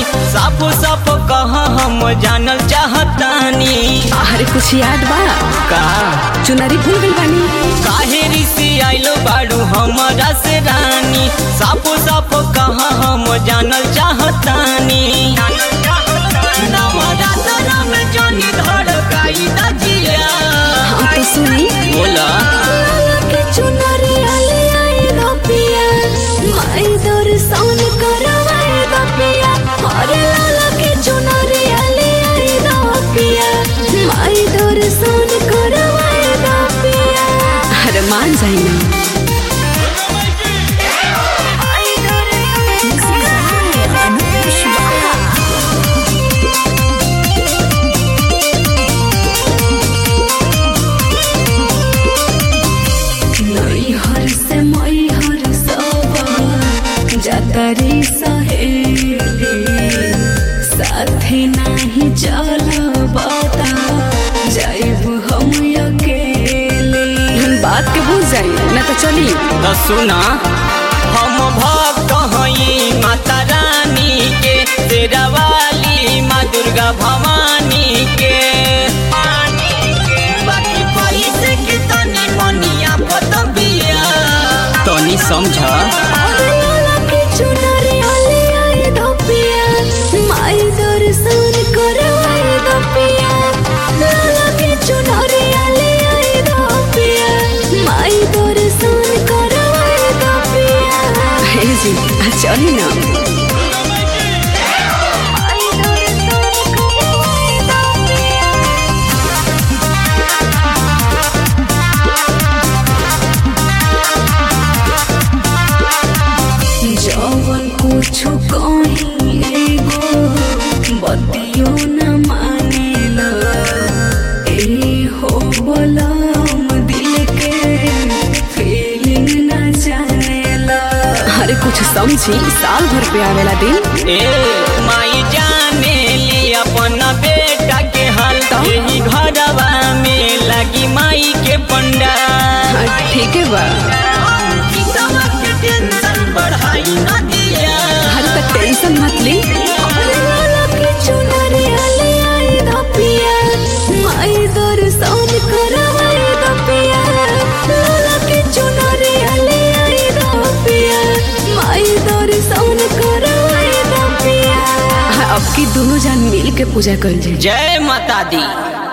साफ साफ कहा हम जानल चाहतानी अरे कुछ याद बा का चुनरी भूल गई बानी काहे ऋषि आइलो बाड़ू हमरा से रानी साफ साफ कहा हम जानल चाहतानी नवरात्र में जानी धड़काई दजिया हम तो सुनी बोला के चुनरी आले आए दो पिया माई दर्शन करवाए दो पिया अरे लाला के चुनरी आले आए दो पिया माई दर्शन करवाए दो पिया अरे मान जाई ना हर से मई हर सब जतरी सहेली साथी नाही चल बता जाइब हम अकेले बात के भूल जाई ना तो चली तो सुना हम भक्त हई माता रानी के तेरा वाली माँ दुर्गा भवानी के बाकी पैसे के तनी मनिया पतबिया तनी समझ अरे लाला के चुनरी आले आए दो पिया माई दर्शन करवाए दो पिया लाला के चुनरी आले आए दो पिया माई दर्शन करवाए दो पिया हे जी चली ना माई दर्शन करवाए दो पिया जवन कुछु कहीं एगो बतियो न मानेला ए हो बलम दिल के फीलिंग न जानेला अरे कुछ समझी साल भर पे आवेला दिन ए माई जाने ली अपन बेटा के हाल यही घरवा में लगी माई के पंडा हाँ, ठीक है बा टेंशन बढ़ाई न दिया अरे तो टेंशन मत ली माई दर्शन करवाए दो पिया लाला के चुनरी आले आए दो पिया माई दर्शन करवाए दो पिया अब की दोनों जान मिल के पूजा कर जाए जय माता दी